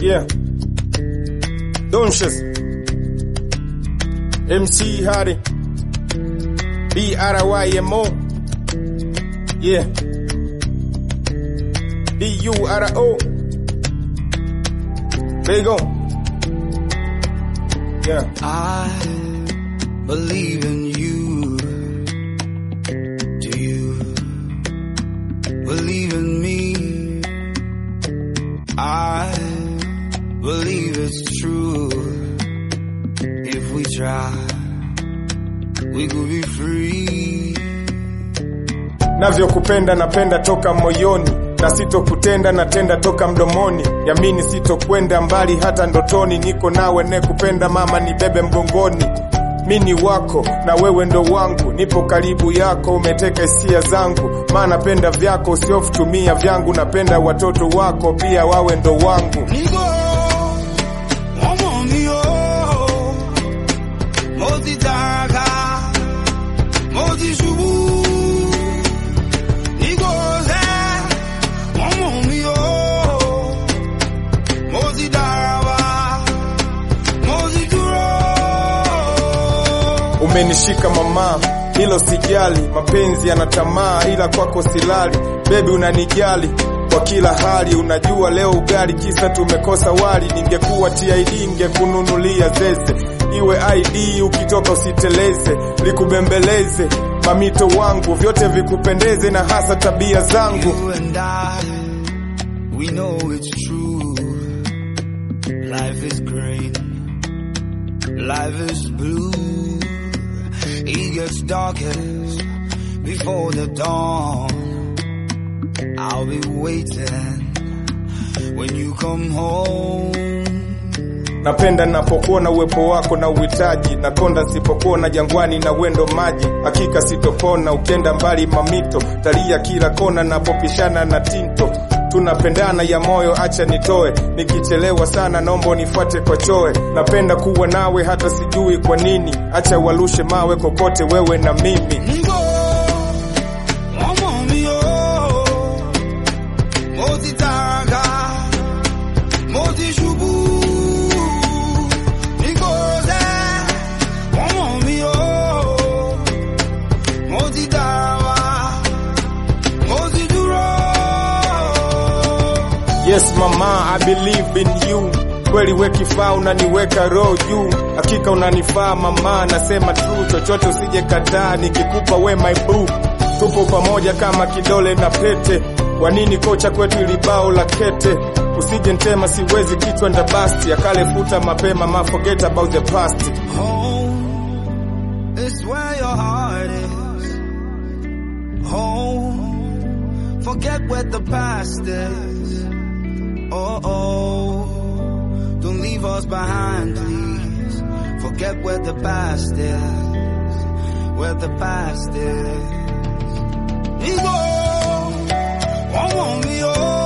Yeah. Donches. MC Hardy. B-R-Y-M-O. Yeah. D-U-R-O. Big on. Yeah. I believe in you. Do you believe in me? I believe it's true. If we try, we could be free. navyokupenda napenda toka moyoni na sitokutenda natenda toka mdomoni yamini sitokwenda mbali hata ndotoni niko nawe ne kupenda mama nibebe mgongoni mini wako na wewe ndo wangu nipo karibu yako umeteka hisia zangu maana napenda vyako usiofutumia vyangu napenda watoto wako pia wawe ndo wangu Nigo, ọmọ mi o, mo ti tàgà, mo ti ṣubú. Nigo sẹ́, ọmọ mi o, mo ti dàràbà, mo ti dúró. umenishika mama hilo sijali mapenzi yana tamaa ila kwako silali bebi unanijali kwa kila hali unajua leo ugali kisa tumekosa wali ningekuwa tid ingekununulia zeze iwe id ukitoka usiteleze likubembeleze mamito wangu vyote vikupendeze na hasa tabia zangu You and I, we know it's true. Life is green, life is blue. It gets darkest before the dawn. I'll be waiting when you come home. napenda napokuona uwepo wako na uhitaji nakonda nsipokuona jangwani na wendo maji hakika sitopona ukenda mbali mamito talia kila kona napopishana na tinto tunapendana ya moyo acha nitoe nikichelewa sana naomba unifuate kwa choe napenda kuwa nawe hata sijui kwa nini acha walushe mawe kokote wewe na mimi Nigo, ọmọ mi o, mo ti tàgà, mo ti ṣubú. Nigo sẹ́, ọmọ mi o, mo ti dàràbà, mo ti dúró. Yes mama, I believe in you. Kweli we kifaa unaniweka roho juu, hakika unanifaa mama, nasema true, chochote usije kataa, nikikupa we my boo. Tupo pamoja kama kidole na pete, kwa nini kocha kwetu ilibao la kete? Usije ntema, siwezi kichwa ndabasti, ya kale futa mapema, ma forget about the past. Home is where your heart is. Home, forget where the past is. Oh, oh, don't leave us behind, please. Forget where the past is. Where the past is. Nigo, ọmọ mi o.